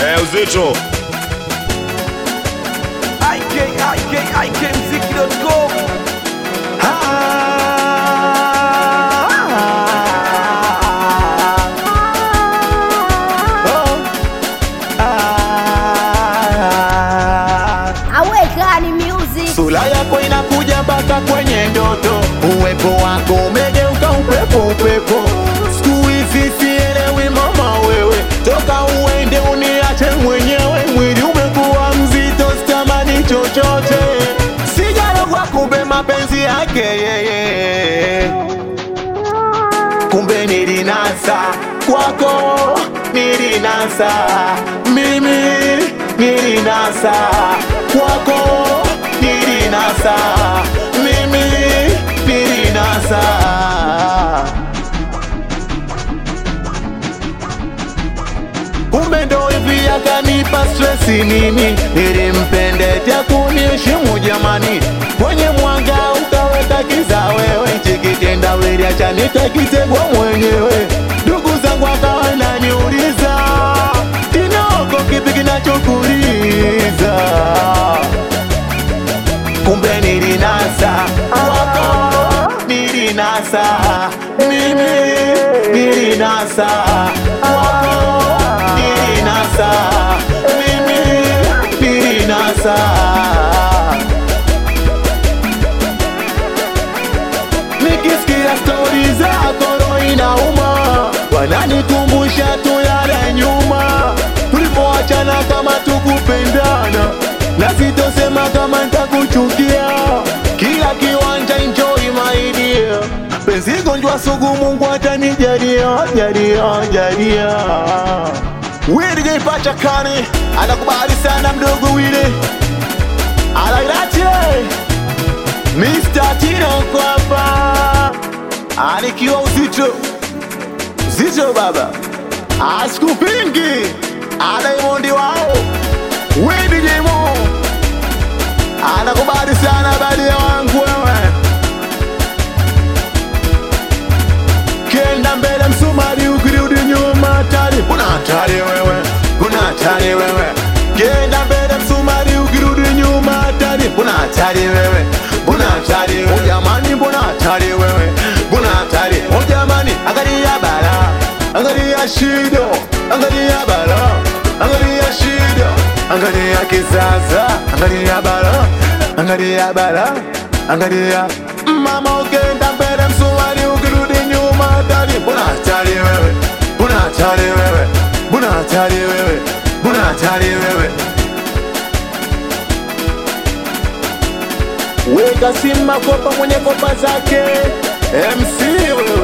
Eh, uzito ikikmziki.com awekani music Sura yako inakuja mpaka kwenye ndoto, uwepo wako umegeuka upepo upepo. Siku hizi sielewi mama, wewe toka uende uniache mwenyewe, mwili umekuwa mzito, sitamani chochote, sijarogwa kumbe mapenzi yake yeye kumbe nilinasa kwako, nilinasa mimi, nilinasa kwako, nilinasa mimi, nilinasa kumbe ndo hivi akanipa stresi mimi, nilimpendetea kuniheshimu jamani, kwenye mwanga ukaweka kiza wewe, chikitenda wili acha nitakitegwa mwenyewe, ndugu zangu akawa naniuliza kinoko kipi kinachokuliza, kumbe nilinasa wako, nilinasa mimi, nilinasa wako, nilinasa mimi, nilinasa nikisikia stori zako roho inauma, wananikumbusha tu yale nyuma tulipoachana, kama tukupendana, na sitosema kama nitakuchukia. Kila kiwanja enjoy my dear, penzi gonjwa sugu, Mungu atanijalia jalia jalia. Wili Pacha Kani anakubali sana mdogo Wili alairache Mr. Tino kwapa anikiwa uzito uzito baba asikupingi adaimondi wao wedijemo anakubali sana badia wangu wewe kenda mbele msumari ukirudi nyuma hatari kuna hatari wewe kuna hatari wewe kenda mbele msumari ukirudi nyuma hatari kuna hatari wewe kuna hatari wewe Oh, jamani mbona hatari wewe kuna hatari Oh, jamani angalia bala angalia shida angalia bala angalia shida angalia kizaza angalia bala angalia bala angalia mama ukenda mbele msumari ukirudi nyuma hatari mbona hatari wewe mbona hatari wewe mbona hatari wewe mbona hatari wewe weka simba kopa mwenye kopa zake MC wewe